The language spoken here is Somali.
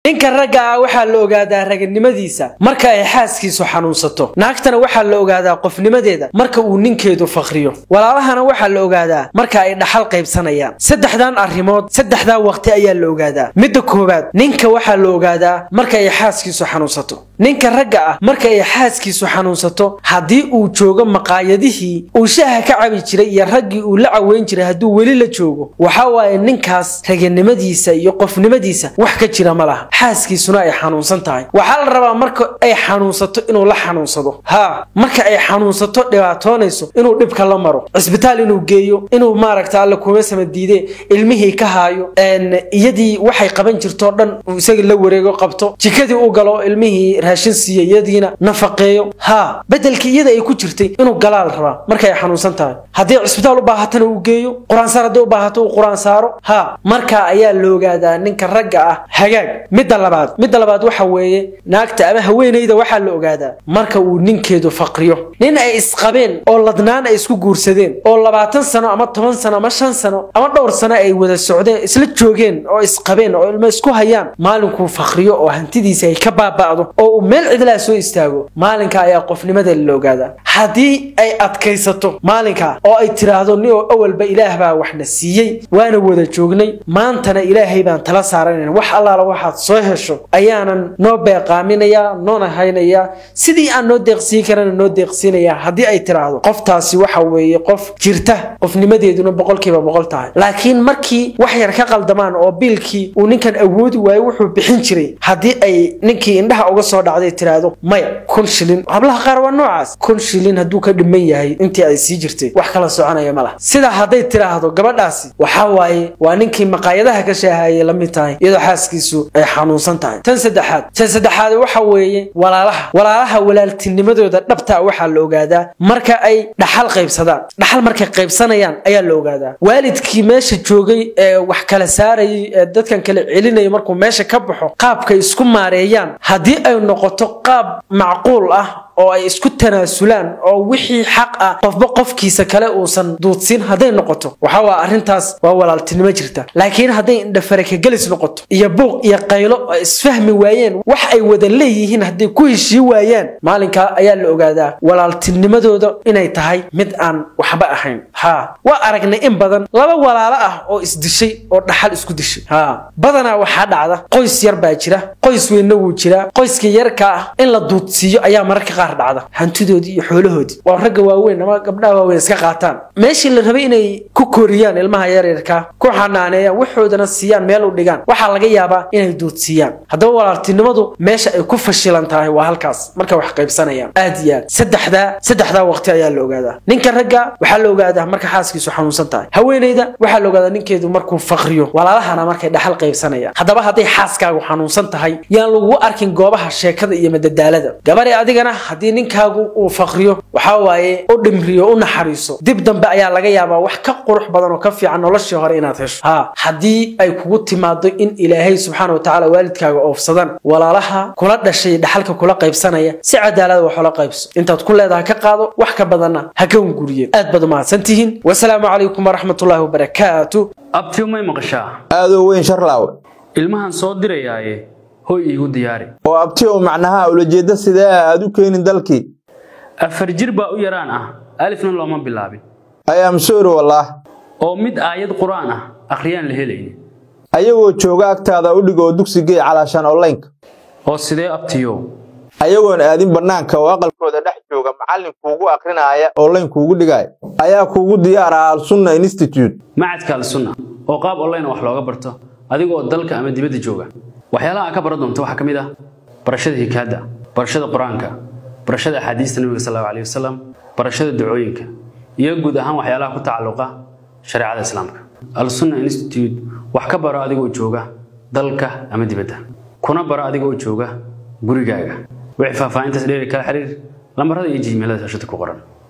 ninka ragga ah waxaa la ogaadaa raganimadiisa marka ay xaaskiisu xanuunsato naagtana waxaa la ogaadaa qofnimadeeda marka uu ninkeedu fakriyo walaalahana waxaa la ogaadaa marka ay dhaxal qaybsanayaan saddexdan arrimood saddexdaa waqti ayaa la ogaadaa midda koowaad ninka waxaa la ogaadaa marka ay xaaskiisu xanuunsato ninka ragga ah marka ay xaaskiisu xanuunsato haddii uu joogo maqaayadihii uu shaaha ka cabi jiray iyo raggii uu la caweyn jiray hadduu weli la joogo waxa waaye ninkaas raganimadiisa iyo qofnimadiisa wax ka jira ma laha xaaskiisuna ay xanuunsan tahay waxaa la rabaa marka ay xanuunsato inuu la xanuunsado haa marka ay xanuunsato dhibaatoonayso inuu dhibka la maro cisbitaal inuu geeyo inuu maaragta alla kuma sama diide ilmihii ka haayo iyadii waxay qaban jirtoo dhan uu isaga la wareego qabto jikadii u galo ilmihii raashin siiya iyadiina nafaqeeyo haa bedelkii iyada ay ku jirtay inuu galaa la rabaa marka ay xanuunsan tahay haddii cisbitaal u baahatana uu geeyo qur-aansaar haddii u baahato uu qur-aan saaro haa markaa ayaa la ogaadaa ninka ragga ah hagaag midda labaad midda labaad waxa weeye naagta ama haweenayda waxaa la ogaadaa marka uu ninkeedu faqriyo nin ay isqabeen oo ladnaan ay isku guursadeen oo labaatan sano ama toban sano ama shan sano ama dhowr sano ay wada socdeen isla joogeen oo isqabeen oo ilmo isku hayaan maalinkuu faqriyo oo hantidiisa ay ka baaba'do oo uu meel cidlaa soo istaago maalinka ayaa qofnimada la ogaadaa haddii ay adkaysato maalinka oo ay tiraahdo ni oo awalba ilaah baa waxna siiyey waana wada joognay maantana ilaahay baan tala saaranayn wax allaala waxaad soo hesho ayaanan noo beeqaaminayaa noona haynayaa sidii aan noo deeqsiin karana noo deeqsiinayaa haddii ay tiraahdo qoftaasi waxa weeye qof jirta qofnimadeeduna boqolkiiba boqol tahay laakiin markii wax yar ka qaldamaan oo biilkii uu ninkan awoodi waayo wuxuu bixin jiray haddii ay ninkii indhaha uga soo dhacday tiraahdo maya kun shilin hablaha qaar waa noocaas kun shilin hadduu ka dhiman yahay intii ay sii jirtay wax kala soconaya ma laha sidaa hadday tiraahdo gabadhaasi waxaa waaye waa ninkii maqaayadaha ka shaahayay la mid tahay iyadoo xaaskiisu ay xanuunsan tahay tan saddexaad tan saddexaad waxa weeye walaalaha walaalaha walaaltinimadooda dhabtaa waxaa la ogaadaa marka ay dhaxal qaybsadaan dhaxal markay qaybsanayaan ayaa la ogaadaa waalidkii meesha joogay ee wax kala saarayay ee dadkan kala celinaya markuu meesha ka baxo qaabkay isku maareeyaan haddii ay noqoto qaab macquul ah oo ay isku tanaasulaan oo wixii xaq ah qofba qofkiisa kale uusan duudsiin hadday noqoto waxa waa arrintaas waa walaaltinimo jirta laakiin hadday indhafarakagelis noqoto iyo buuq iyo qaylo oo isfahmi waayeen wax ay wada leeyihiin hadday ku heshii waayaan maalinkaa ayaa la ogaadaa walaaltinimadooda inay tahay mid aan waxba ahayn haa waa aragnay in badan laba walaalo ah oo isdishay oo dhaxal isku dishay haa badanaa waxaa dhacda qoys yar baa jira qoys weynna wuu jiraa qoyska yarka ah in la duudsiiyo ayaa mararka qaar dhacda hantidoodii iyo xoolahoodii waa ragga waaweyn ama gabdhaha waaweyn iska qaataan meeshii la rabay inay ku koriyaan ilmaha yaryarka ku xanaaneeyaan waxoodana siiyaan meel u dhigaan waxaa laga yaabaa inay duudsiiyaan haddaba walaaltinimadu meesha ay ku fashilan tahay waa halkaas markay wax qaybsanayaan aad iyo aad saddexdaa saddexdaa waqti ayaa la ogaadaa ninka ragga waxaa la ogaadaa marka xaaskiisu xanuunsan tahay haweenayda waxaa la ogaadaa ninkeedu markuu faqriyo walaalahana markay dhaxal qaybsanayaan haddaba hadday xaaskaagu xanuunsan tahay yaan lagu arkin goobaha sheekada iyo madadaalada gabadhe adigana haddii ninkaagu uu faqriyo waxaa waaye u dhimriyo u naxariiso dib dambe ayaa laga yaabaa wax ka qurux badan oo ka fiican noloshii hore inaad hesho haa haddii ay kugu timaado in ilaahay subxaana watacaala waalidkaaga oofsadaan walaalaha kula dhashay dhaxalka kula qaybsanaya si cadaalada wax ula qaybso intaad ku leedaha ka qaado wax ka badanna ha ka hunguriyeen aad baad umahadsantihiin wasalaamu calaykum waraxmatullaahi wabarakaatu abtiw may maqashaa aadoo weyn sharlaawe ilmahan soo dirayaaye hoy iigu diyaari oo abtiyow macnaha ulajeedda sidee aad u keenin dalkii afar jir baa u yaraan ah alifna looma bilaabin ayaam soori wallaah oo mid aayad qur-aan ah akhriyaan la helaynin ayagoo jooga agtaada u dhigo oo dugsigee calaashaan onlaynka oo sidee abtiyow ayagoon aadin bannaanka oo aqalkooda dhex jooga macallin kuugu akrinaaya onlayn kuugu dhigaaya ayaa kuugu diyaar ah alsunna institute macadka alsunna oo qaab online wax looga barto adigoo dalka ama dibadda jooga waxyaalaha aad ka baran doonto waxaa ka mid ah barashada hikaadda barashada qur-aanka barashada axaadiista nabiga sal allahu alayhi wasalam barashada dacooyinka iyo guud ahaan waxyaalaha ku tacalluqa shareecada islaamka alsunna institute wax ka baro adigoo jooga dalka ama dibadda kuna baro adigoo jooga gurigaaga wixii faahfaahintaas dheeri kala xiriir lambarada iyo jiimeelada shashada ku qoran